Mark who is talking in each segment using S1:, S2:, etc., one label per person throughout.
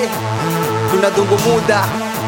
S1: Eh, tunadhungumuda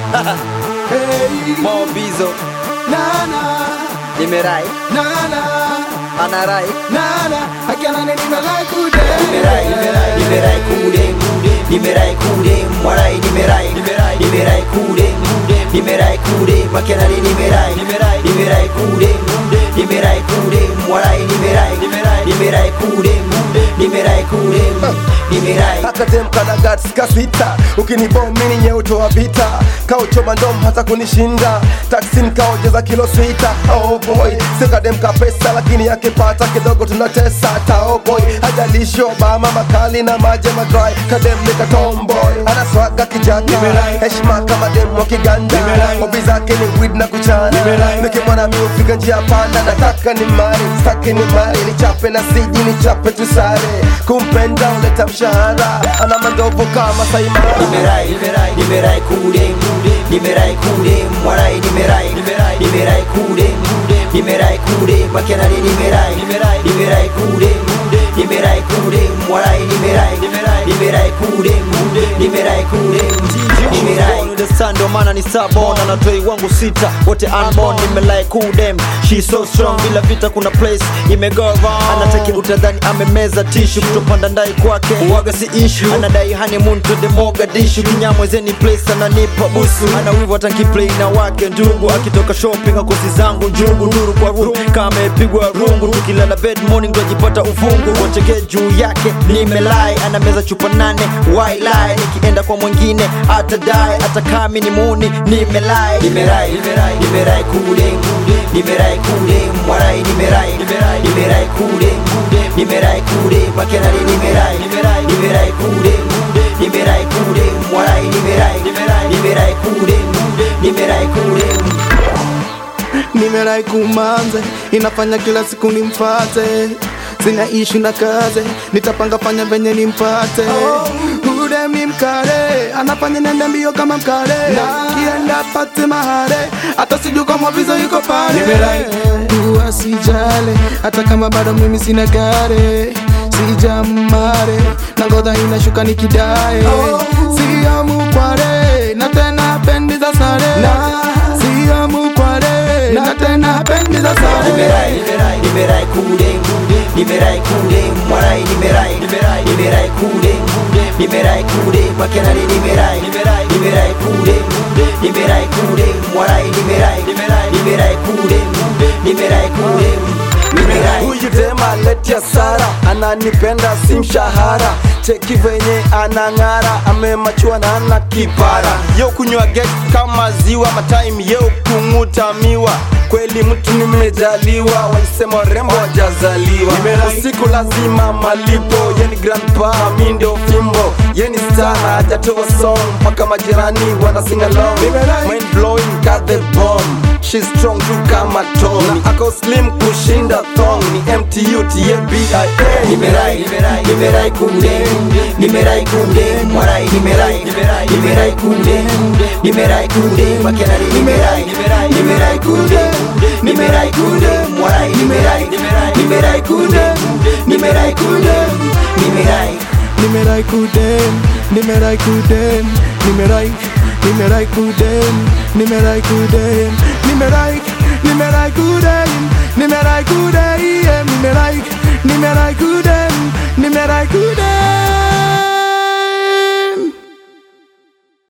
S2: Hey,
S1: Mobizo
S2: nana,
S1: nimerai
S2: nana,
S1: anarai
S2: nana, akiana nini nimelai kude.
S3: nimerai nimerai nimerai kude nimerai kude mwarai nimerai nimerai nimerai kude nimerai kude makenari nimerai nimerai nimerai kude nimerai kude mwarai nimerai nimerai nimerai kude nimerai kude nimerai
S4: akatemka na guts kasita ukinibomini nyeutoa vita kauchoma ndom hata kunishinda taksin kaojeza kilo sita oh boy sikademka pesa lakini akipata kidogo tunatesa ta oh boy hajalishi obama makali na maje madry kadem nika tomboy anaswaga kijana heshima kama dem wa kiganda hobi zake ni weed na kuchana nikimwana mi upiga njia panda nataka ni mari staki ni mari nichape na siji nichape tusare kumpenda uleta mshahara ana mandovu kama saimara
S3: nimerai nimerai nimerai kude nimerai kude mwarai nimerai nimerai nimerai kude nimerai kude makenari nimerai nimerai nimerai kude nimerai kude mwarai nimerai nimerai nimerai kude nimerai kude nimerai
S1: understand ndo maana ni sabon anatoi wangu sita wote unborn nimelai kudem she so strong bila vita kuna place imego wrong anataki utadhani amemeza tishu kutopanda ndai kwake waga si issue anadai honeymoon to the mogadishu kinyamwezeni place ananipa busu ana wivu hata nkiplay na wake ndugu akitoka shopping akosi zangu njugu nduru kwa room kama amepigwa rungu tukilala bed morning ndo ajipata uvungu wacheke juu yake nimelai anameza chupa nane wailai nikienda kwa mwingine atadai atakami ni muni nimelai
S3: nimerai nimerai nimerai kude nimerai kude mwarai nimerai nimerai nimerai kude nimerai kude makenari nimerai nimerai nimerai kude nimerai kude mwarai nimerai nimerai nimerai kude nimerai kude
S2: nimerai kumanze inafanya kila siku nimfate sina ishu na kaze nitapanga fanya venye nimpate udem ni mkare anafanya nende mbio kama mkare kienda pate mahare hata siju kama vizo yuko pale kuwa sijale hata kama bado mimi sina gare sijamare na ngodha inashuka nikidae sio mukware na tena pendi za sare sio mukware na tena pendi za sare
S3: nimerai nimerai nimerai kude nimerai kude mwarai nimerai nimerai nimerai kude nimerai kude makenari nimerai nimerai nimerai kude nimerai kude mwarai nimerai nimerai nimerai kude nimerai kude nimerai
S4: huyu dema letia sara ananipenda si mshahara cheki venye anang'ara amemachua na ana kipara yo kunywa get kama ziwa matime yo kung'uta miwa kweli mtu nimejaliwa walisema rembo wajazaliwa usiku lazima malipo yeni grandpa mi ndio fimbo yeni stana hajatoa song mpaka majirani wana sing along mind blowing got the bomb She's strong tu kama Tom na ako slim kushinda thong ni MTU TBIA
S3: nimerai nimerai nimerai kude nimerai kude mwarai nimerai nimerai nimerai kude nimerai kude makenari nimerai nimerai nimerai kude nimerai kude mwarai nimerai nimerai nimerai kude nimerai kude nimerai
S2: nimerai kudem nimerai kudem nimerai nimerai kudem nimerai kudem nimerai nimerai kudem nimerai kudem nimerai nimerai kudem nimerai kudem